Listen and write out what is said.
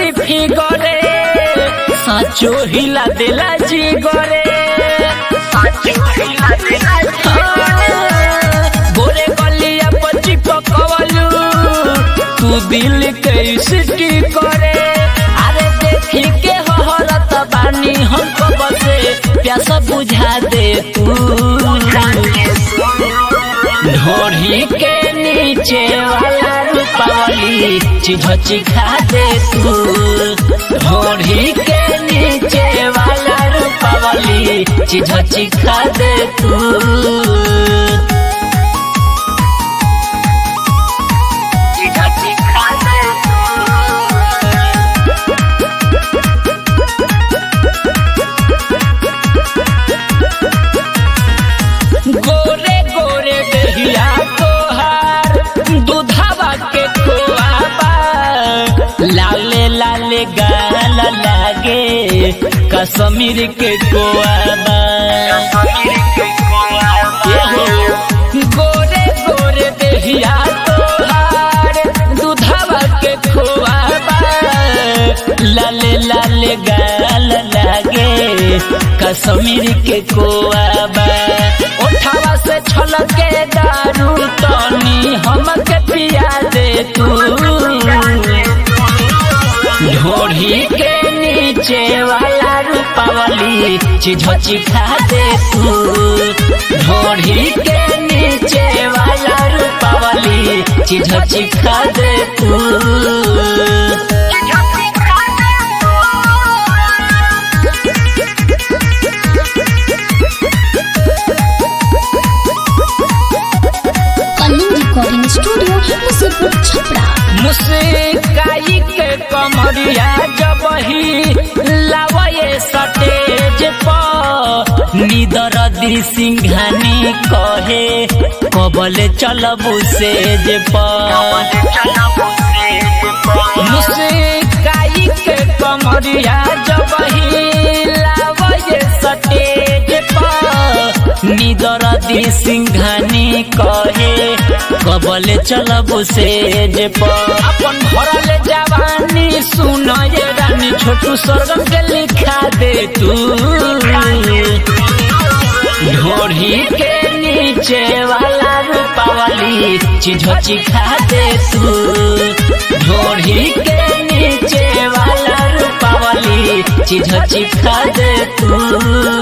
sexy फिगरे साचो हिला देला जी गरे गोरे गलिया पची पकवलू तू दिल के सिटी करे अरे देखी के हहरत बानी हमको बसे प्यास बुझा दे तू ढोढ़ी के नीचे वाला रूपावली चीज चिखा दे तू ढोढ़ी के नीचे वाला रूपावली चीज चिखा दे तू गोरे गोरे दहिया तोहार दूधावा के खोआबा लाले लाले गाल लागे कश्मीर के कोआबा गोरे गोरे दहिया तोहार दूधावा के खोआबा लाले लाले गाल लागे कश्मीर के कोआबा उठावा से छलके दारू तनी हमके पिया दे तू ढोढ़ी के नीचे वाला रूपावली चीज चिखा दे तू ढोढ़ी के नीचे वाला रूपावली चीज चिखा दे तू कलिंग रिकॉर्डिंग स्टूडियो मुसीपुर छपरा मुस्काई के कमरिया जब ही लावे सटेज पर निदर दी सिंघानी कहे कबल चलबू सेज पर मुस्काई के कमरिया जब ही लावे सटेज पर निदर दी सिंघानी कहे कबल चलबू सेज पर अपन भरल जवानी सुन ये रानी छोटू स्वर्गम के लिखा दे तू ढोढ़ी के नीचे वाला रूपावली चीज चिखा दे तू ढोढ़ी के नीचे वाला रूपावली चीज चिखा दे तू